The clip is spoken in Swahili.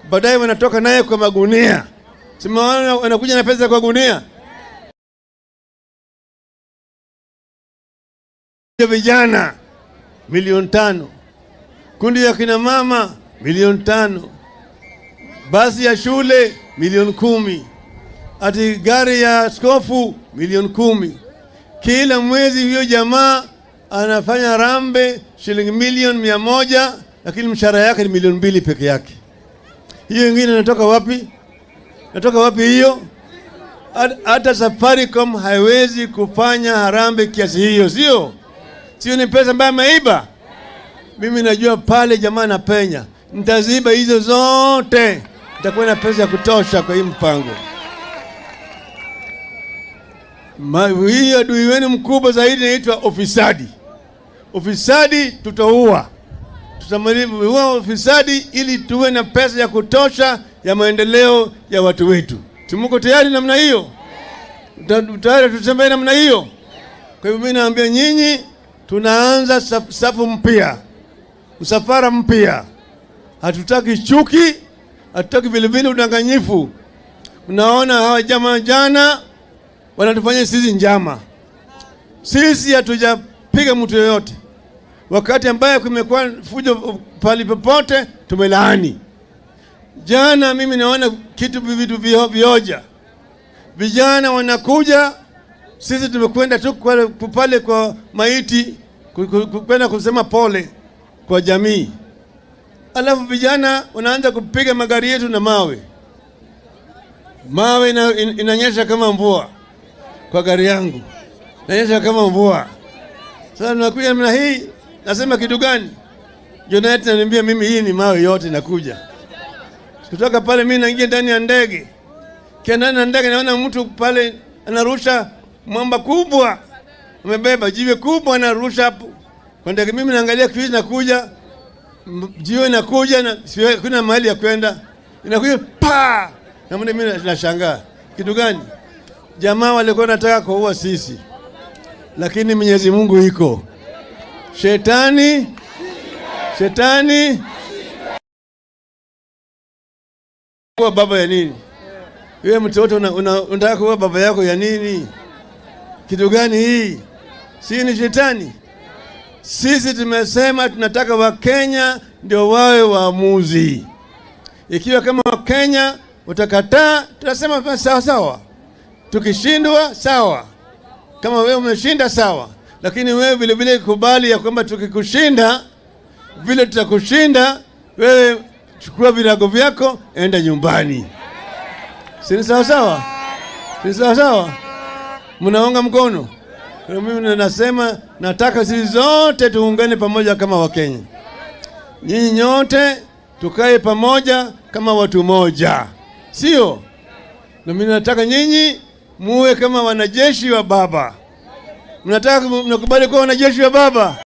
baadaye wanatoka naye kwa magunia. Simaona wanakuja na pesa kwa gunia. ya vijana milioni tano, kundi ya kina mama milioni tano, basi ya shule milioni kumi, ati gari ya askofu milioni kumi. Kila mwezi huyo jamaa anafanya rambe shilingi milioni mia moja, lakini mshahara yake ni milioni mbili peke yake. Hiyo ingine inatoka wapi? Natoka wapi hiyo? Hat- Hata Safaricom haiwezi kufanya harambe kiasi hiyo, sio? Sio, ni pesa ambayo ameiba. Mimi najua pale jamaa anapenya, nitaziba hizo zote, nitakuwa na pesa ya kutosha kwa hii mpango. Ma- Hii adui wenu mkubwa zaidi inaitwa ufisadi. Ufisadi tutaua, tutamaliza ufisadi ili tuwe na pesa ya kutosha ya maendeleo ya watu wetu. Tumuko tayari namna hiyo? Tuta- Tayari tutembee namna hiyo? Kwa hivyo mimi naambia nyinyi, tunaanza saf- safu mpya, msafara mpya. Hatutaki chuki, hatutaki vilevile udanganyifu. Mnaona hawa jamaa jana wanatufanya sisi njama. Sisi hatujapiga mtu yoyote. Wakati ambaye kumekuwa fujo pali popote, tumelaani. Jana mimi naona kitu vitu vio- vioja, vijana wanakuja sisi tumekwenda tu kwa- pale kwa maiti ku- ku- ku- kwenda kusema pole kwa jamii, alafu vijana wanaanza kupiga magari yetu na mawe. Mawe ina, in, inanyesha kama mvua kwa gari yangu, inanyesha kama mvua. Sasa nakuja namna hii, nasema kitu gani? Jonathan ananiambia mimi, hii ni mawe yote inakuja kutoka pale. Mimi naingia ndani ya ndege, kia ndani ya ndege naona mtu pale anarusha mwamba kubwa, amebeba jiwe kubwa, anarusha hapo kwa ndege. Mimi naangalia kitu inakuja, m- jiwe inakuja na siwe- kuna mahali ya kwenda, inakuja pa na mimi mimi nashangaa kitu gani? Jamaa walikuwa wanataka kuua sisi, lakini Mwenyezi Mungu iko shetani, shetani kuwa baba ya nini? Wewe mtoto una- una- unataka kuwa baba yako ya nini? Kitu gani hii? Si ni shetani? Sisi tumesema tunataka Wakenya ndio wawe waamuzi. Ikiwa kama Wakenya utakataa, tunasema basi sawa sawa, tukishindwa sawa, kama wewe umeshinda sawa, lakini wewe vile vile kubali ya kwamba tukikushinda vile tutakushinda wewe, chukua virago vyako, enda nyumbani. Si ni sawa sawa? Si ni sawa sawa? Mnaunga mkono? Kwa hiyo mimi nasema nataka sisi zote tuungane pamoja kama Wakenya. Nyinyi nyote tukae pamoja kama watu moja, sio? Na mimi nataka nyinyi muwe kama wanajeshi wa Baba. Mnataka mnakubali kuwa wanajeshi wa Baba?